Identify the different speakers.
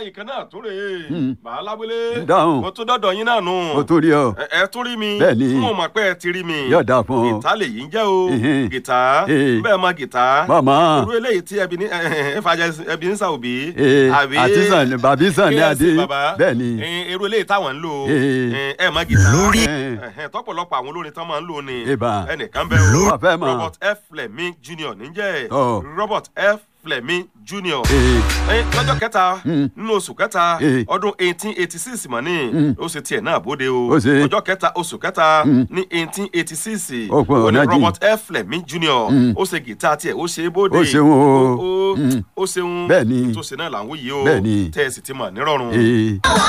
Speaker 1: ìkan náà tún rèé
Speaker 2: Hmm.
Speaker 1: bàá lábúlé
Speaker 2: Dáhùn.
Speaker 1: mo tún dọ́dọ̀ yín náà nù
Speaker 2: o tún rí ọ
Speaker 1: ẹ ẹ tún rí mi
Speaker 2: Bẹ́ẹ̀ni.
Speaker 1: mo mọ̀ pé ẹ ti rí mi
Speaker 2: yóò dáa fún ọ.
Speaker 1: gìtá lè yí ń jẹ́ o
Speaker 2: Ehe.
Speaker 1: gìtá
Speaker 2: Ee.
Speaker 1: bẹ́ẹ̀ mọ gìtá
Speaker 2: màmá
Speaker 1: irú eléyìí tí ẹbí ní ẹ fàjà ẹbí ní sàwùbí
Speaker 2: ee àti sàn bàbí sàn ní adé
Speaker 1: KSC bàbá
Speaker 2: bẹ́ẹ̀ ni
Speaker 1: Eh, irú eléyìí táwọn ń lò
Speaker 2: Ee.
Speaker 1: eh, ẹ mọ gìtá
Speaker 3: Lórí.
Speaker 2: Eh.
Speaker 1: Ẹhẹ́n, tọ́pọ̀lọpọ̀ àwọn olórin tán máa ń lò ní
Speaker 2: Ìbà.
Speaker 1: ẹnìkan bẹ́ẹ̀ o
Speaker 2: wà fẹ́ mọ̀
Speaker 1: Robert F Fleming Jr. níjẹ́
Speaker 2: Ọ̀.
Speaker 1: Robert F Fleming Jr.
Speaker 2: ee
Speaker 1: Eh, lọ́jọ́ kẹta
Speaker 2: Mm.
Speaker 1: nínú oṣù kẹta
Speaker 2: Eh.
Speaker 1: ọdún eighteen eighty six mọ̀ ní
Speaker 2: Mm.
Speaker 1: ó ṣe tiẹ̀ náà bóde o
Speaker 2: Ó ṣe.
Speaker 1: ọjọ́ kẹta oṣù kẹta
Speaker 2: Mm.
Speaker 1: ní eighteen eighty six
Speaker 2: Ó pọ̀
Speaker 1: ó ní
Speaker 2: ọ̀nà jìn.
Speaker 1: Robert F Fleming Jr.
Speaker 2: Mm.
Speaker 1: ó ṣe gìtá tiẹ̀ ó ṣe é bóde
Speaker 2: Ó ṣeun o.
Speaker 1: Ó- ó-
Speaker 2: Mm.
Speaker 1: ó ṣeun
Speaker 2: Bẹ́ẹ̀ ni.
Speaker 1: tó ṣe náà là ń wòye o
Speaker 2: Bẹ́ẹ̀ ni.
Speaker 1: tẹ́ ẹ sì ti mọ̀ nírọ̀rùn.
Speaker 2: ee.